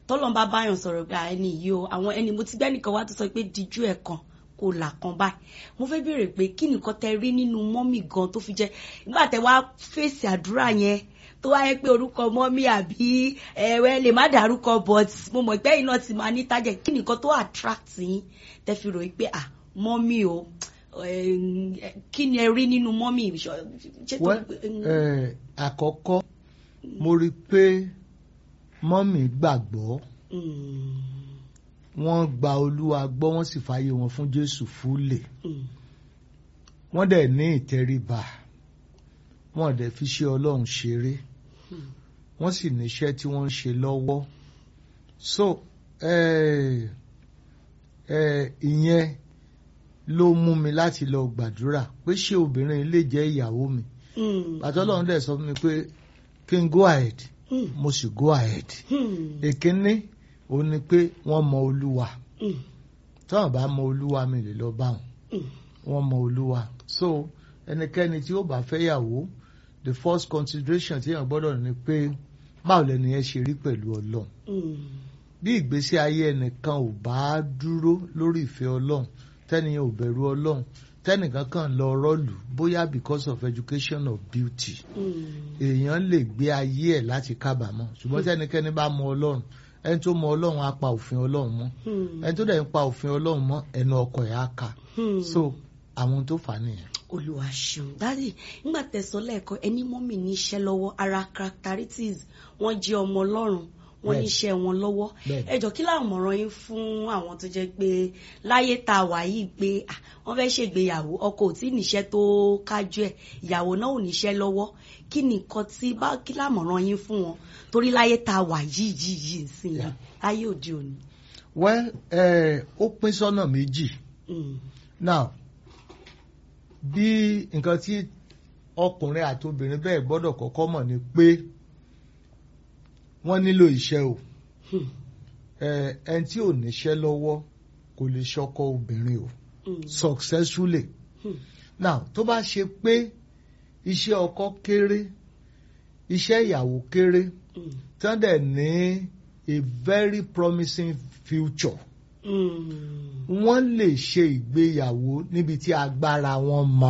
tọ́lọ́n bá báyàn sọ̀rọ̀ pé ẹni yìí o àwọn ẹni mo ti gbẹ́ nìkan wá tó sọ pé díjú ẹ̀ kan kò là kan báyìí mo fẹ́ béèrè pé kí nìkan tẹ rí nínú mọ́mì gan tó fi jẹ́ nígbà tẹ wá fèsì àdúrà yẹn tó wáyé pé orúkọ mọ́mì àbí ẹ̀wẹ́ lè má dárúkọ but mo mọ̀ pé iná ti máa ní tájẹ̀ kí nìkan tó attract yín tẹ fi rò pé ah mọ́mì o kí ni ẹ rí nínú mọ́mì àkọ́kọ́ mo rí i pé mọ́mì gbàgbọ́ wọ́n gba olúwa gbọ́ wọ́n sì fààyè wọn fún jésù fúlẹ̀ wọ́n dẹ̀ ní ìtẹríba wọ́n dẹ̀ fi ṣe ọlọ́run ṣeré wọ́n sì níṣẹ́ tí wọ́n ń ṣe lọ́wọ́ so ìyẹn ló mú mi láti lọ gbàdúrà pé ṣé obìnrin lè jẹ́ ìyàwó mi bàtọ́ ọlọ́run dẹ̀ sọ fún mi pé kí n go ahead mo sì go ahead èkínní òun ni pé wọ́n mọ olúwa tọ́wọ́n bá mọ olúwa mi lè lọ bá wọn wọ́n mọ olúwa so ẹnikẹ́ni tí ó bá fẹ́ yàwó the first consideration tí èèyàn gbọ́dọ̀ ní pé báwo lẹni yẹn ṣe rí pẹ̀lú ọlọ́run bí ìgbésí ayé ẹnìkan ò bá dúró lórí ìfẹ́ ọlọ́run tẹ́niyàn ò bẹ̀rù ọlọ́run tẹ́nìkan kan lọ rọ́ọ̀lù bóyá because of education or beauty èèyàn lè gbé ayé ẹ̀ láti kábàámọ̀ ṣùgbọ́n tẹ́nikẹ́ni bá mọ ọlọ́run ẹni tó mọ ọlọ́run á pa òfin ọlọ́run mọ́ ẹni tó dẹ̀ ń pa òfin ọlọ́run mọ́ ẹnu ọkọ̀ ẹ̀ á kà so àwọn tó fà á nìyẹn. olùwà ṣeun dáàdì nígbà tẹ̀sán lẹ́ẹ̀kan ẹni mọ́mì ní iṣẹ́ lọ́wọ́ ara characteristics wọ́n jẹ́ ọmọ ọlọ́run wọ́n ní iṣẹ́ wọn lọ́wọ́ ẹ jọ kí làwọn mọ̀ràn yín fún àwọn tó jẹ́ pé láyé tá a wà yìí pé wọ́n fẹ́ ṣègbéyàwó ọkọ ò tí níṣẹ́ tó kájú ẹ̀ ìyàwó náà ò níṣẹ́ lọ́wọ́ kí ni nǹkan tí bá kí làmọ̀ràn yín fún wọn torí láyé tá a wà yìí yìí yìí sí i láyé òde òní. well ó pín sọ́nà méjì now bí nǹkan tí ọkùnrin àti obìnrin bẹ́ẹ̀ gbọ́dọ̀ kọ́kọ́ mọ̀ ni pé wọ́n nílò iṣẹ́ o ẹni tí ò níṣẹ́ lọ́wọ́ kò lè ṣọkọ obìnrin o successfully now tó bá ṣe pé iṣẹ́ ọkọ kéré iṣẹ́ ìyàwó kéré tán dẹ̀ ní a very promising future wọ́n lè ṣe ìgbéyàwó níbi tí agbára wọn mọ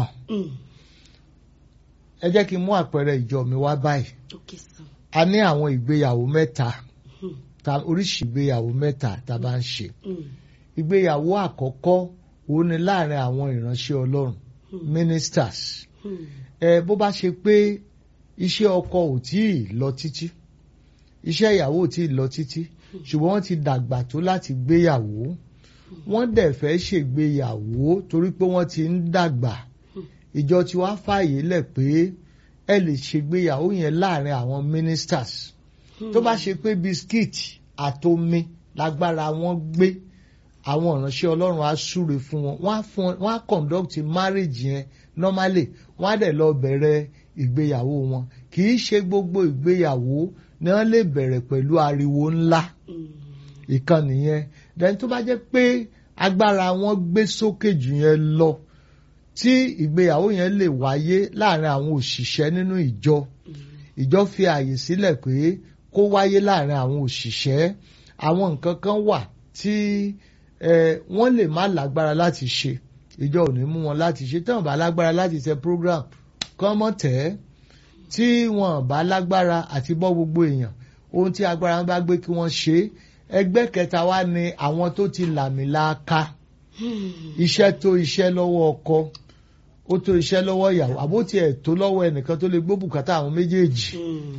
ẹ jẹ́ kí n mú àpẹẹrẹ ìjọ mi wá báyìí a ní àwọn ìgbéyàwó mẹ́ta oríṣìí ìgbéyàwó mẹ́ta tá a bá ń ṣe ìgbéyàwó àkọ́kọ́ òun ni láàrin àwọn ìránṣẹ́ ọlọ́run ministers ẹ bó bá ṣe pé iṣẹ́ ọkọ ò tí ì lọ títí iṣẹ́ ìyàwó ò tí ì lọ títí ṣùgbọ́n wọ́n ti dàgbà tó láti gbéyàwó wọ́n dẹ̀ fẹ́ ṣègbéyàwó torí pé wọ́n ti ń dàgbà ìjọ tí wàá fààyè lẹ̀ pé ẹ lè ṣègbéyàwó yẹn láàrin àwọn ministers tó bá ṣe pé biskit àtomi lágbára wọn gbé àwọn ìránṣẹ́ ọlọ́run á súre fún wọn wọ́n á fún wọ́n á conduct marriage yẹn normally wọ́n á dẹ̀ lọ bẹ̀rẹ̀ ìgbéyàwó wọn kì í ṣe gbogbo ìgbéyàwó ni wọ́n lè bẹ̀rẹ̀ pẹ̀lú ariwo ńlá ìkan nìyẹn then tó bá jẹ́ pé agbára wọn gbé sókè jù yẹn lọ tí ìgbéyàwó yẹn lè wáyé láàrin àwọn òṣìṣẹ́ nínú ìjọ ìjọ fi àyè sílẹ̀ pé kó wáyé láàrin àwọn òṣìṣẹ́ àwọn nǹkan kan wà tí wọ́n lè má lágbára láti ṣe ìjọ ò ní mú wọn láti ṣe tí wọ́n bá lágbára láti ṣe program kán mọ́ tẹ́ tí wọ́n bá lágbára àti bọ́ gbogbo èèyàn ohun tí agbára wọn bá gbé kí wọ́n ṣe ẹgbẹ́ kẹta wá ní àwọn tó ti làmìlàaka iṣẹ́ tó iṣẹ́ lọ́wọ́ ọkọ ó tó iṣẹ́ lọ́wọ́ ìyàwó àbó tiẹ̀ tó lọ́wọ́ ẹnìkan tó lè gbó bùkátà àwọn méjèèjì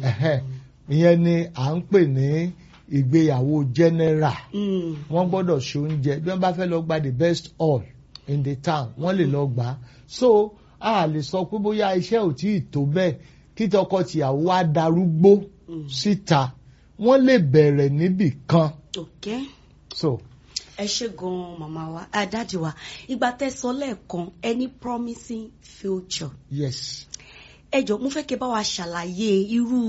ìyẹn ni à ń pè ní ìgbéyàwó general wọ́n gbọ́dọ̀ ṣe oúnjẹ bí wọ́n bá fẹ́ lọ gba the best hall in the town wọ́n lè lọ gbà á so a lè sọ pé bóyá iṣẹ́ ò tí ì tó bẹ́ẹ̀ kí tọkọ tìyàwó á darúgbó síta wọ́n lè bẹ̀rẹ̀ níbì kan. Okay. so ẹ ṣe gan-an màmá wa dáàdì wa ìgbà tẹ́ sọ lẹ́ẹ̀kan any promising future. yes. ẹ jọ mo fẹ́ kí ẹ bá wa ṣàlàyé irú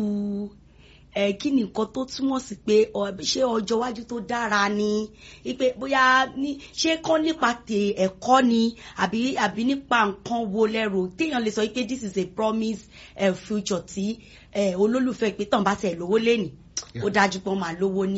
ẹ kí ni nǹkan tó túmọ̀ sí pé ṣé ọjọ́ iwájú tó dára ni ipe bóyá ní ṣé kán nípa tè ẹ̀kọ́ ni àbí àbí nípa nǹkan wo lẹ́rù téèyàn lè sọ pé this is a promise uh, future tí olólùfẹ́ pé tàn bá tẹ̀ lówó lẹ́nìí ó dájú pé wọ́n máa lówó ní.